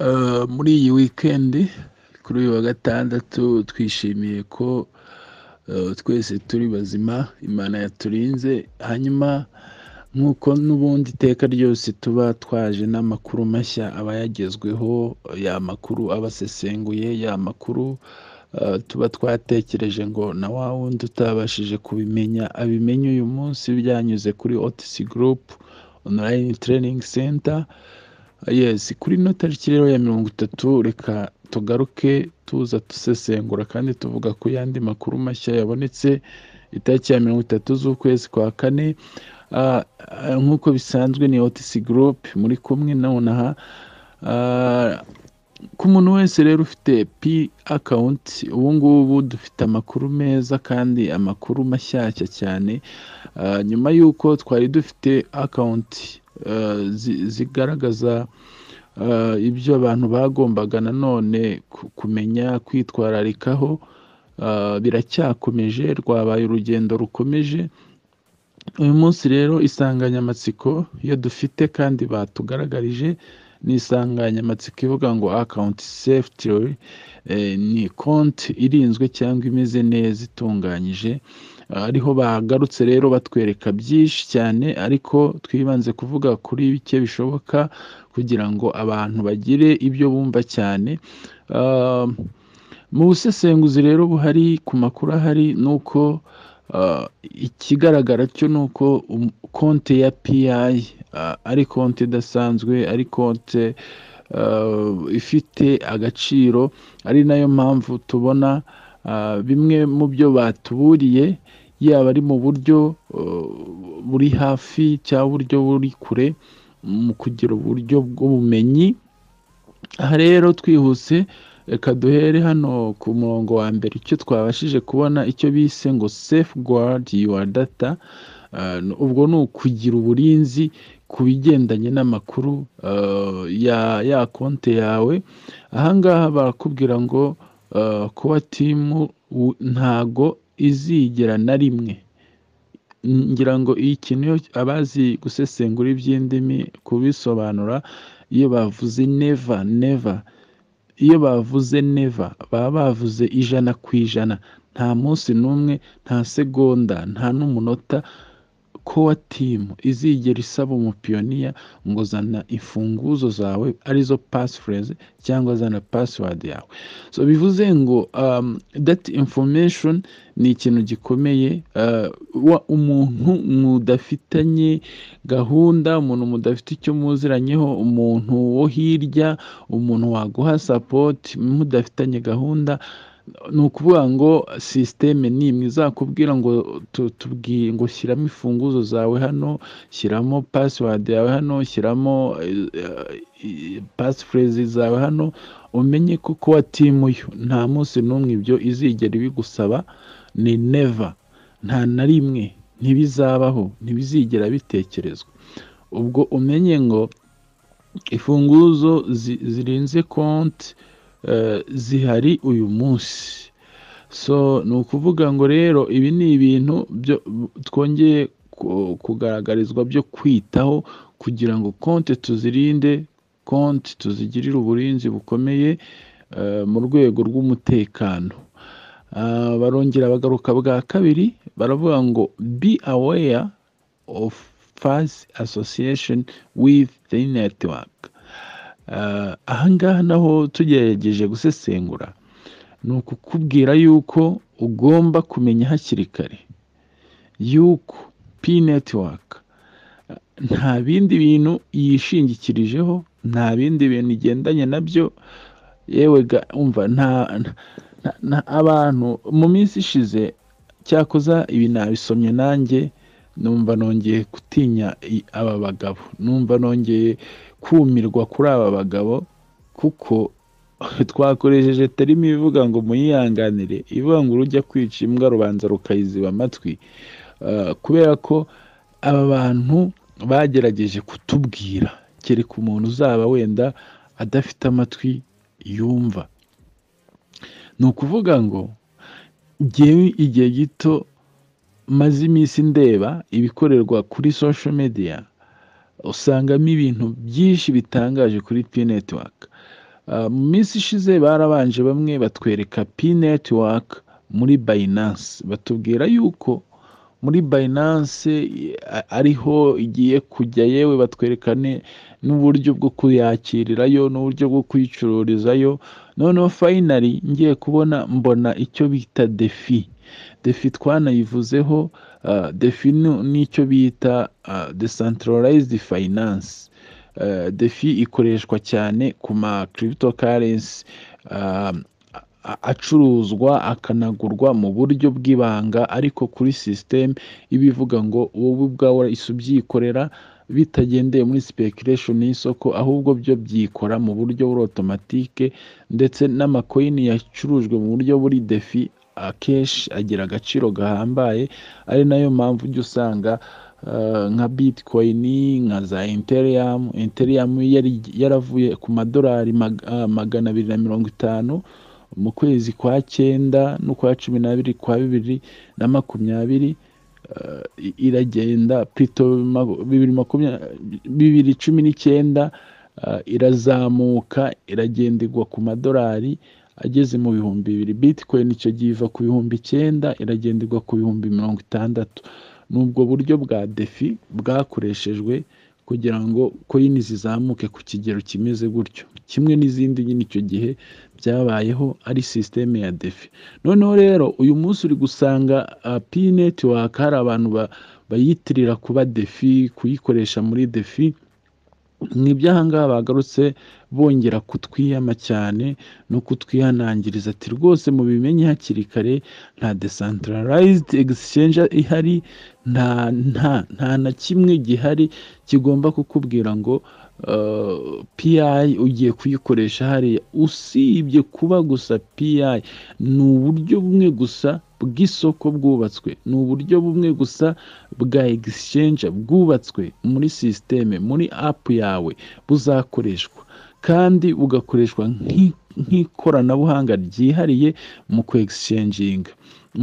Uh, muri iyi weekend kuri uyu wa gatandatu twishimiye ko uh, twese turi bazima imana yaturinze hanyuma nk'uko n'ubundi iteka ryose tuba twaje n'amakuru mashya aba yagezweho ya makuru aba asesenguye ya makuru uh, tuba twatekereje ngo na wa wundi utabashije kubimenya abimenye uyu munsi byanyuze kuri otc group online training center yes kuri ino tariki rero ya mirongo itatu reka tugaruke tuza dusesengura kandi tuvuga ku yandi makuru mashya yabonetse itariki ya mirongo itatu z'ukwezi kwa kane Ah, ah, nk'uko bisanzwe ni otc group muri kumwe nonaha Ah, ku muntu wese rero ufite p account ubu ngubu dufite amakuru meza kandi amakuru mashyashya cyane Ah, nyuma y'uko twari dufite account ah, zi- zigaragaza eh, ibyo abantu bagombaga nanone ku- kumenya kwitwararikaho eh, biracyakomeje rwabaye urugendo rukomeje uyu munsi rero insanganyamatsiko iyo dufite kandi batugaragarije ni insanganyamatsiko ivuga ngo akawunti sefiti ni konti irinzwe cyangwa imeze neza itunganyije Ah, ariho bagarutse rero batwereka byinshi cyane ariko twibanze kuvuga kuri bike bishoboka kugira ngo abantu bagire ibyo bumva cyane Ah, mu busesenguzi rero buhari ku makuru ahari ni uko ah, ikigaragara cyo ni uko um- konti ya piyayi ari konti idasanzwe ari konti ah, ifite agaciro ari nayo mpamvu tubona ah, bimwe mu byo batuburiye yaba ari mu buryo ah, buri hafi cyangwa uburyo buri kure mu kugira uburyo bw'ubumenyi aha rero twihuse reka duhere hano ku murongo wa mbere icyo twabashije kubona icyo bise ngo safe guard your data Ah, n- ubwo ni ukugira uburinzi ku bigendanye n'amakuru ah, ya ya konti yawe ahangaha barakubwira ngo ah, kuba timu u- ntago izigera na rimwe ngira ngo iki niyo abazi gusesengura iby'indimi kubisobanura iyo bavuze neva neva iyo bavuze neva baba bavuze ijana ku ijana nta munsi n'umwe nta segonda nta n'umunota kowa timu izigera isaba umupiyoniya ngo zana imfunguzo zawe arizo pasifureze cyangwa zana pasiwadi yawe so bivuze ngo um, that information ni ikintu gikomeye uh, wa- umuntu mudafitanye gahunda umuntu mudafite icyo muziranyeho umuntu wo hirya umuntu waguha sapoti mudafitanye gahunda ni ukuvuga ngo sisiteme ni imwe izakubwira ngo tu- tubwiye ngo shyiramo imfunguzo zawe hano shyiramo pasiwadi yawe hano shyiramo pasifurezi zawe hano umenye ko kuba timu yo nta munsi n'umwe ibyo izigera ibigusaba ni neva nta na rimwe ntibizabaho ntibizigera bitekerezwa ubwo umenye ngo imfunguzo zi- zirenze konti eh, zihari uyu munsi so ni ukuvuga ngo rero ibi ni ibintu byo twongeye ku- kugaragarizwa byo kwitaho kugira ngo konti tuzirinde konti tuzigirire uburinzi bukomeye eh, mu rwego rw'umutekano Ah, barongera bagaruka bwa kabiri baravuga ngo be aware of fast association with the network Ah, ahangaha naho tugerageje gusesengura ni ukukubwira yuko ugomba kumenya hakiri kare yuko pi netiwaka nta bindi bintu yishingikirijeho nta bindi bintu igendanye nabyo yewe ga umva nta, nta- nta- abantu mu minsi ishize cyakoza ibi nabisomye nanjye numva nongeye gutinya i- aba bagabo numva nongeye kumirwa kuri aba bagabo kuko twakoresheje terima ivuga ngo muyihanganire ivuga ngo urujya kwica imbwa rubanza rukayiziba amatwi Ah, kubera ko aba bantu bagerageje kutubwira kereka umuntu uzaba wenda adafite amatwi yumva ni ukuvuga ngo ngewe igihe gito maze iminsi ndeba ibikorerwa kuri social media usangamo ibintu byinshi bitangaje kuri p network mu minsi ishize barabanje bamwe batwereka pi netiwaka muri bayinanse batubwira yuko muri bayinanse ariho igiye kujya yewe batwerekane n'uburyo bwo kuyakirirayo n'uburyo bwo kuyicururizayo noneho fayinari ngiye kubona mbona icyo bita defi defi twanayivuzeho defi n'icyo bita desantarayizidi fayinanse defi ikoreshwa cyane ku ma kiribito karensi acuruzwa akanagurwa mu buryo bw'ibanga ariko kuri sisiteme iba ivuga ngo wowe ubwawe ubyikorera bitagendeye muri sipekiration y'isoko ahubwo byo byikora mu buryo buri otomatike ndetse n'amakoyini yacurujwe mu buryo buri defi akenshi agira agaciro gahambaye ari nayo mpamvu ujya usanga nka bitikoyini nka za interiyamu interiyamu yaravuye ku madolari magana abiri na mirongo itanu mu kwezi kwa cyenda n'ukwa cumi n'abiri kwa bibiri na makumyabiri iragenda purito bibiri cumi n'icyenda irazamuka iragenda igwa ku madolari ageze mu bihumbi bibiri bitikoyini icyo gihe iva ku bihumbi icyenda iragenda igwa ku bihumbi mirongo itandatu ni ubwo buryo bwa defi bwakoreshejwe kugira ngo koyini zizamuke ku kigero kimeze gutyo kimwe n'izindi nyine icyo gihe byabayeho ari sisiteme ya defi noneho rero uyu munsi uri gusanga pi netiwaka hari abantu bayitirira kuba defi kuyikoresha muri defi ni iby'ahangaha bagarutse bongera kutwiyama cyane no kutwihanangiriza ati rwose mu bimenye hakiri kare nta desantarayizidi egisicenge ihari nta nta nta na kimwe gihari kigomba kukubwira ngo piyayi ugiye kuyikoresha hariya usibye kuba gusa piyayi ni uburyo bumwe gusa bw'isoko bwubatswe ni uburyo bumwe gusa bwa egisicenge bwubatswe muri sisiteme muri apu yawe buzakoreshwa kandi bugakoreshwa nk'ikoranabuhanga ryihariye mu kwegisicenge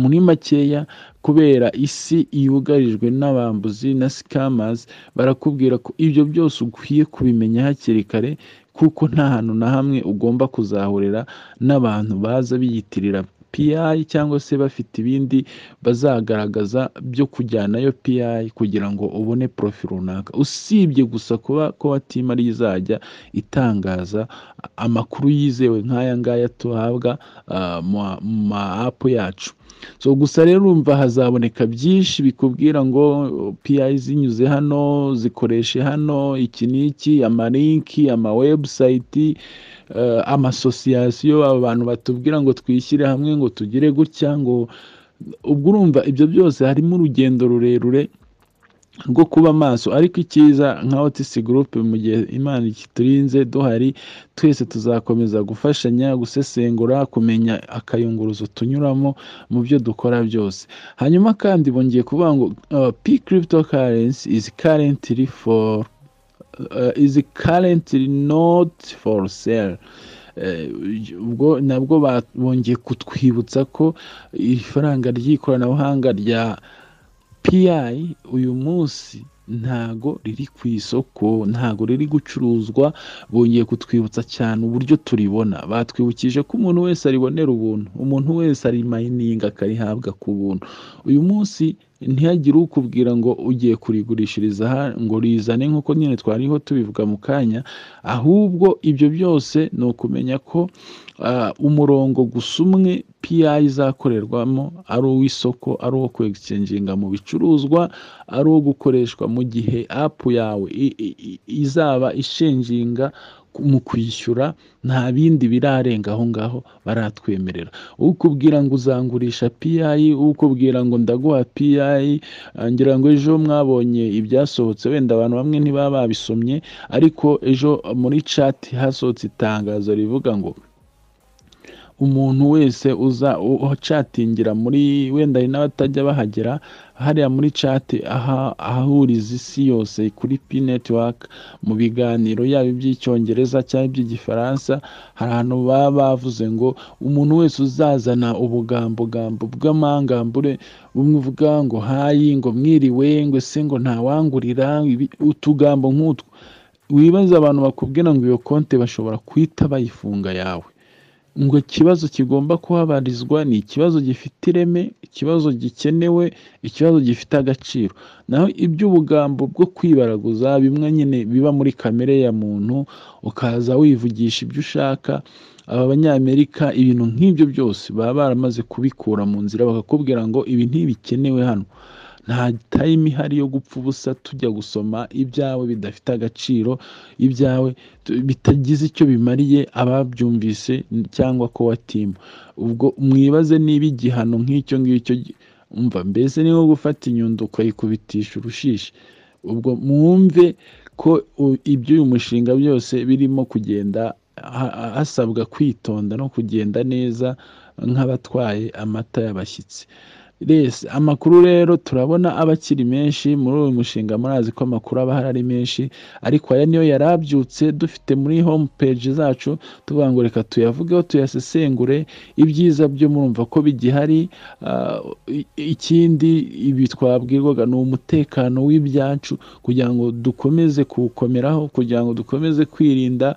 muri makeya kubera isi yugarijwe n'abambuzi na sikamazi barakubwira ko ibyo byose ukwiye kubimenya hakiri kare kuko nta hantu na hamwe ugomba kuzahurira n'abantu baza biyitirira piyayi cyangwa se bafite ibindi bazagaragaza byo kujyanayo piyayi kugira ngo ubone porofi runaka usibye gusa kuba ko watima rizajya itangaza amakuru yizewe nk'aya ngaya tuhabwa mu ma apu yacu so gusa rero urumva hazaboneka byinshi bikubwira ngo piyayi zinyuze hano zikoreshe hano iki n'iki amarinki amawebusayiti amasosiyasiyo abantu batubwira ngo twishyire hamwe ngo tugire gutya ngo ubwo urumva ibyo byose harimo urugendo rurerure rwo kuba maso ariko icyiza nka otisi gurupe mu gihe imana ikiturinze duhari twese tuzakomeza gufashanya gusesengura kumenya akayunguruzo tunyuramo mu byo dukora byose hanyuma kandi bongeye kuvuga ngo pi kiribito karensi izi karentiri foru izi karentiri noti foru seri ubwo nabwo bongeye kutwibutsa ko ifaranga ry'ikoranabuhanga rya piyayi uyu munsi ntago riri ku isoko ntago riri gucuruzwa bongeye kutwibutsa cyane uburyo turibona batwibukije ko umuntu wese aribonera ubuntu umuntu wese arimayininga akarihabwa ku buntu uyu munsi ntihagire ukubwira ngo ugiye kurigurishiriza ngo rizane nk'uko nyine twariho tubivuga mu kanya ahubwo ibyo byose ni ukumenya ko umurongo gusa umwe piyayi izakorerwamo ari uw'isoko ari uwo kwegicenginga mu bicuruzwa ari uwo gukoreshwa mu gihe apu yawe izaba ishenginga mu kwishyura nta bindi birarenga aho ngaho baratwemerera ukubwira ngo uzangurisha piyayi ukubwira ngo ndaguha piyayi ngira ngo ejo mwabonye ibyasohotse wenda abantu bamwe ntibaba babisomye ariko ejo muri cati hasohotse itangazo rivuga ngo umuntu wese uza ucatingira muri wenda hari n'abatajya bahagera hariya muri cati ahahuriza isi yose kuri pi netiwaka mu biganiro yaba iby'icyongereza cyangwa iby'igifaransa hari ahantu baba bavuze ngo umuntu wese uzazana ubugambogambo bw'amangambure bumwe uvuga ngo hayi ngo mwiriwe ngo se ngo ntawangurira utugambo nk'utwo wibaze abantu bakubwira ngo iyo konti bashobora guhita bayifunga yawe ngo ikibazo kigomba kuhabarizwa ni ikibazo gifite ireme ikibazo gikenewe ikibazo gifite agaciro naho iby'ubugambo bwo kwibaraguza bimwe nyine biba muri kamere ya muntu ukaza wivugisha ibyo ushaka aba banyamerika ibintu nk'ibyo byose baba baramaze kubikura mu nzira bakakubwira ngo ibi ntibikenewe hano nta tayime ihari yo gupfa ubusa tujya gusoma ibyawe bidafite agaciro ibyawe bitagize icyo bimariye ababyumvise cyangwa ko watima ubwo mwibaze niba igihano nk'icyo ngicyo umva mbese niwo gufata inyundo ukayikubitisha urushishi ubwo mwumve ko iby'uyu mushinga byose birimo kugenda hasabwa kwitonda no kugenda neza nk'abatwaye amata y'abashyitsi amakuru rero turabona aba akiri menshi muri uyu mushinga murazi ko amakuru aba ahari ari menshi ariko aya niyo yari abyutse dufite muri home page zacu tuvuga ngo reka tuyavugeho tuyasesengure ibyiza byo murumva ko bigihari ikindi ibi twabwirwaga ni umutekano w'ibyacu kugira ngo dukomeze kuwukomeraho kugira ngo dukomeze kwirinda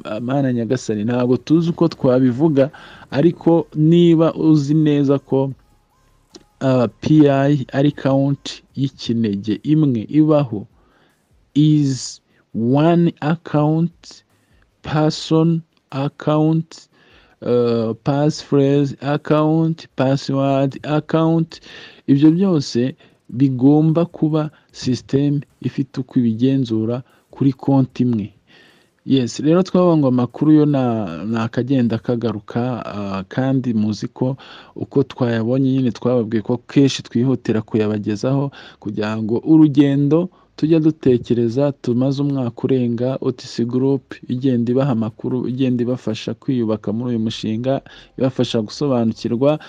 amana nyagasani ntabwo tuzi uko twabivuga ariko niba uzi neza ko piyayi ari kawunti y'ikinege imwe ibaho izi wani akawunti pasoni akawunti pasifurezi akawunti pasiwadi akawunti ibyo byose bigomba kuba sisiteme ifite uko ibigenzura kuri konti imwe yesi rero twavuga ngo amakuru yo ni akagenda kagaruka kandi muzi ko uko twayabonye nyine twababwiye ko kenshi twihutira kuyabagezaho kugira ngo urugendo tujya dutekereza tumaze umwaka urenga otisi gurupe igenda ibaha amakuru igenda ibafasha kwiyubaka muri uyu mushinga ibafasha gusobanukirwa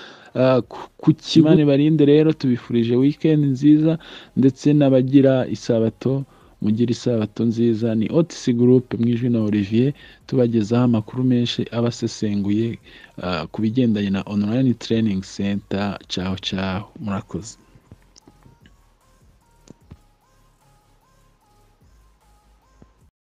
ku kigo barinde rero tubifurije wikendi nziza ndetse n'abagira isabato mugire isabato nziza ni otisi gurupe mu ijwi na olivier tubagezaho amakuru menshi aba asesenguye ku bigendanye na onurayini tereyiningi senta cyaho cyaho murakoze